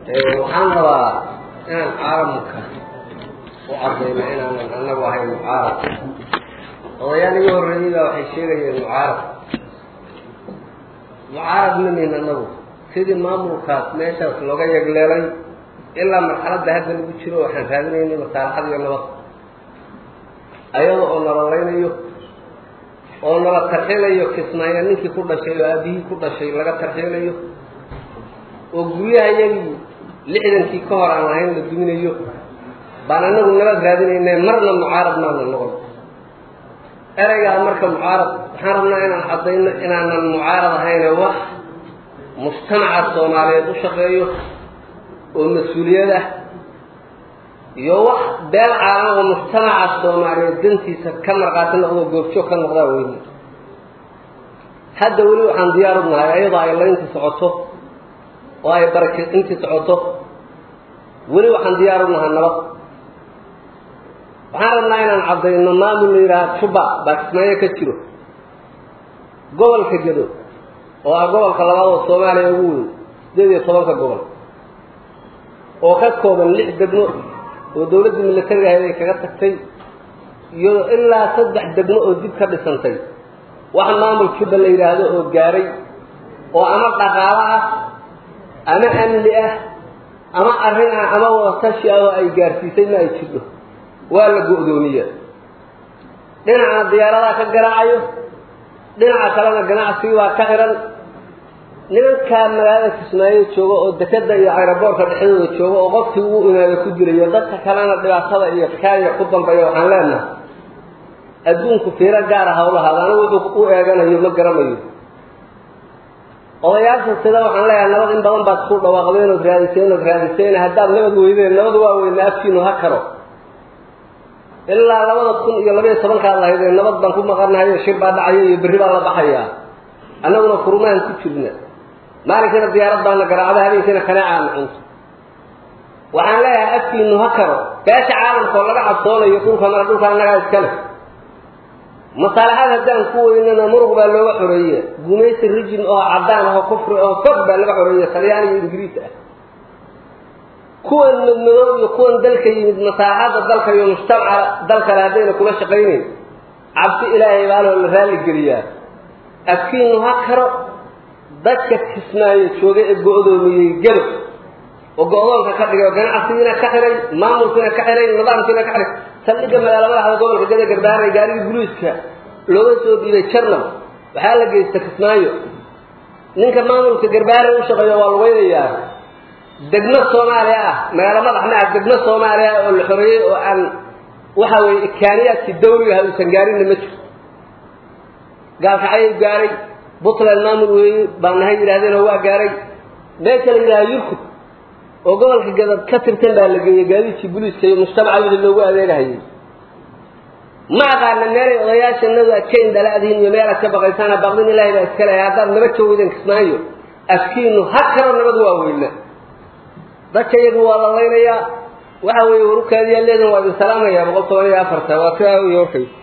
waxaan rabaa inaan caalamka u cadayno inaanan anagu ahayn mucaarad odayaal iga horreeyey baa waxay sheegayeen mucaarad mucaarad ma nihin anagu sidii maamulkaas meeshaas looga yegleelay ilaa marxaladda hadda lagu jiro waxaan raadinaynay masaalaxad iyo nabad ayada oo nalalaynayo oo nala tarxilayo kismaayo ninkii ku dhashay oo aabihii ku dhashay laga tarxilayo oo guryaha iyagii lixdankii ka hor aan lahayn la duminayo baan anagu nabad raadinayna marna mucaarad maana noqon ereygaa marka mucaarad waxaan rabnaa inaan caddayno inaanan mucaarad ahayne wax mujtamaca soomaaliyeed u shaqeeyo oo mas-uuliyad ah iyo wax beel caalama oo mujtamaca soomaaliyeed dantiisa ka marqaati noqdo goobjoog ka noqdaa weyne hadda weli waxaan diyaar u nahay ayadoo ay layntii socoto oo ay barakintii socoto weli waxaan diyaar u nahay nabad waxaan rabnaa inaan caddayno maamul la yidhaaha juba baa kismaayo ka jiro gobolka gedo oo ah gobolka labaad oo soomaaliya ugu weyn sideed iyo tobanka gobol oo ka kooban lix degmo oo dawladdii militariga ahayd ay kaga tagtay iyo ilaa saddex degmo oo dib ka dhisantay wax maamul juba la yidhaahdo oo gaaray oo ama dhaqaalo ah ama amni ah ama arrin ah ama watashi ah oo ay gaarsiisay ma ay jirto waa la go-doomiya dhinacna diyaaradaha ka garaacayo dhinaca kalena ganacsigii baa ka xihan nimankaa magaalada kismaayo jooga oo dekada iyo ayraboorka dhexdooda jooga oo qofkii uu imaado ku dilayo dadka kalena dhibaatada iyo kaaya ku dambeeya waxaan leenahay adduunku fiiro gaara hawlahaada anigu wuxuu u eeganayo ma garanayo odayaasha sida waxaan leeyahay nabad in badan baad ku dhawaaqdeen ood raadiseen ood raadiseen haddaad nabad weydeen nabad waa weyna afkiinu ha karo ilaa labada kun iyo labaiyo tobankaad lahaydee nabad baan ku maqanahayo shir baa dhacaya iyo berri baa la baxayaa annaguna kurumaan ku jirna maalinkana diyaarad baana garaacda habeenkiina kaneecaana cunto waxaan leeyahay afkiinu ha karo beesha caalamka oo laga cabsoonayo dhulka mara dhulka annagaa iska leh masaalaxaad haddaan ku weynana muruq baa looga xoreeye gumaysi rijim oo caddaan ah oo kufri oo fog baa laga xoreeye talyaani iyo ingiriis ah kuwan madmadow iyo kuwan dalka yimid masaaxadda dalka iyo mujtamaca dalkale haddayna kula shaqaynayn cabsi ilaahay baaloo la raalli geliyaa afkiinu ha karo dadka kismaayo jooga ee go-doomiyey gado oo go-doonka ka dhigay oo ganacsigiina ka xihay maamulkiina ka xihay nidaamkiina ka xihay saldhigga magaala madaxda gobolka gada garbaaray gaarigii guliiska looga soo dhiibay jarnal waxaa la geysta kismaayo ninka maamulka garbaaray u shaqeeyo waa lugeynayaa degmo soomaaliya ah magaalo madax ma ah degmo soomaaliya ah oo la xoreeyey oo aan waxa weeye ikaaniyaadkii dawliga aha uusan gaarinna ma jiro gaalkacayay gaaray puntland maamul weeye baa nahay yidhahdeen oo waa gaaray meesha la yidhaha yurkub oo gobolka gadad ka tirtan baa la geeyey gaadiidkii buliiska iyo mujtamacadooda loogu adeegahayay ma aqaana meelay odayaashanadu aad ka indhalaadihiin iyo meel aad ka baqaysaan baqdin ilaahay baa iska lehay haddaad nabad joogdan kismaayo afkiinu ha karo nabad waa weyna dadka iyagu waa la laynayaa waxa weeye warukaadiyaa leedan waa idin salaamayaa boqol toban iyo afarta waa sidaa wey warkay